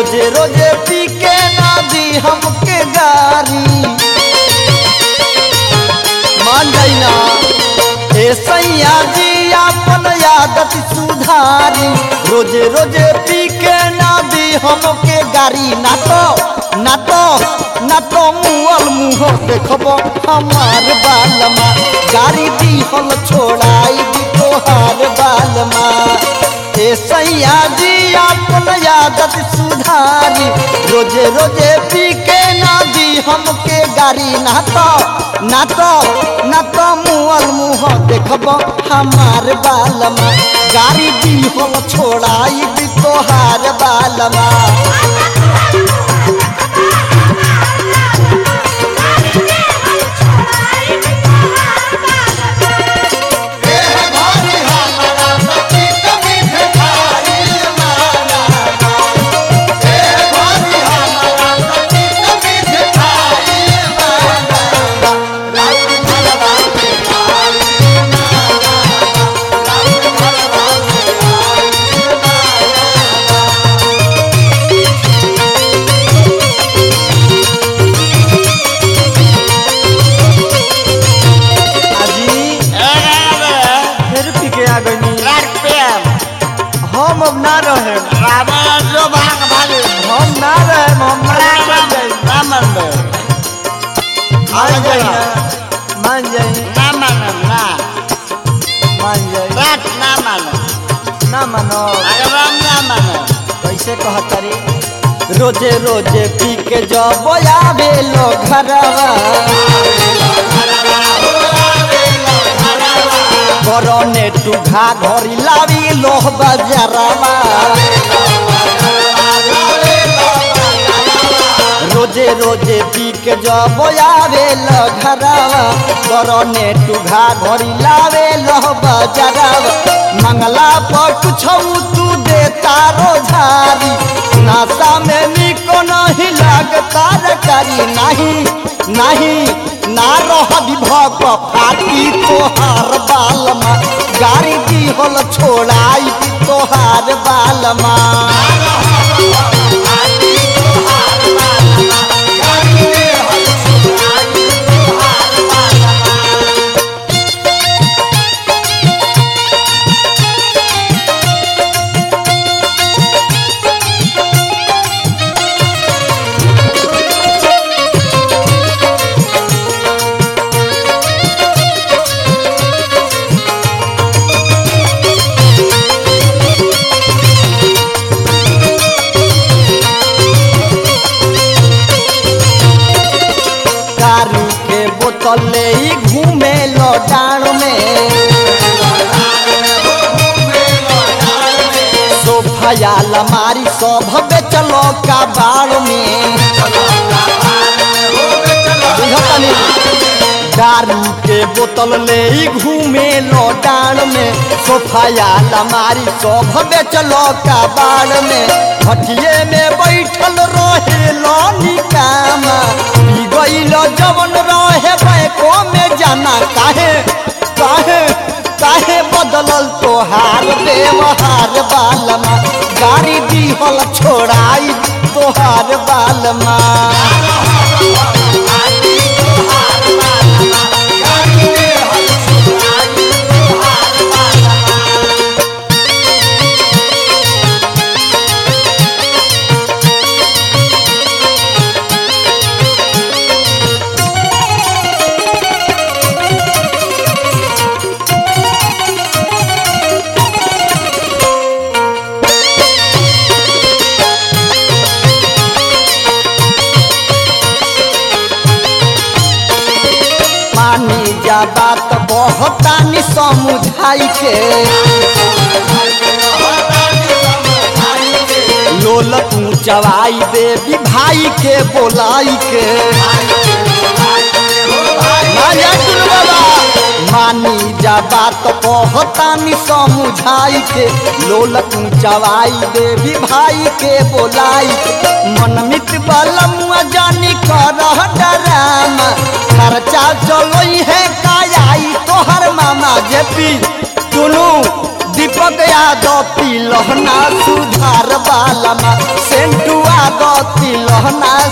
रोजे रोजे पी के ना दी हमके गारी मान जाई ना ए सैया जी अपन आदत सुधारी रोजे रोजे पी के ना दी हमके गारी ना तो ना तो ना तो मुअल मुँह देखब हमार बालमा गाड़ी दी हम छोड़ाई दी तोहार बालमा ए सैया जी अपन आदत सुधारी रोजे रोजे पी के ना दी हमके गाड़ी ना तो ना तो ना तो मुअल मुँह देखब हमार बालमा गाड़ी दी हम छोड़ाई दी तोहार बालमा आजी फिर पी के आ गई हम अब ना रहे हम ना रहे हम मान जाई मान जाई ना मान जाई मान जाई ना मानो कैसे कहतरी रोजे रोजे पी के जब आवे लो घरवा करने टूघा घरी लावी लोह बजरवा रोजे रोजे पी के जब आवे लो घरवा करने टूघा घरी लावे लोह बजरवा मंगला पर कुछ तू दे तारो झारी नासा में निको नहीं लगता रे करी नहीं नहीं ना रह विभव फाटी तोहार बालमा गाड़ी दी होल छोड़ाई दी तोहार बालमा दारू के बोतल ले ही घूमे लो डाण में सोफा या लमारी सब बेचलो का बाड़ में बुझतनी? दारू के बोतल ले ही घूमे लो डाण में सोफा या लमारी सब बेचलो का बाड़ में भटिये में बैठल रहे लो निकामा पी गईल जवन रहे बैको में जाना काहे काहे काहे बदलल तोहार व्यवहार बालमा गाड़ी दीहल छोड़ाई तोहार बालमा मानी जा बात बहुतानी समुझाई के लोल तू चवाई देवी भाई के बोलाई के मानिया सुन बाबा मानी जा बात कहतानी समुझाई के लोल तू चवाई देवी भाई के बोलाई के मनमित बलमुआ जानी करह डरामा खर्चा चलोई है कायाई तोहर मामा जेपी चुनू दीपक यादव पी लहना सुधार बालमा सेंटुआ कहना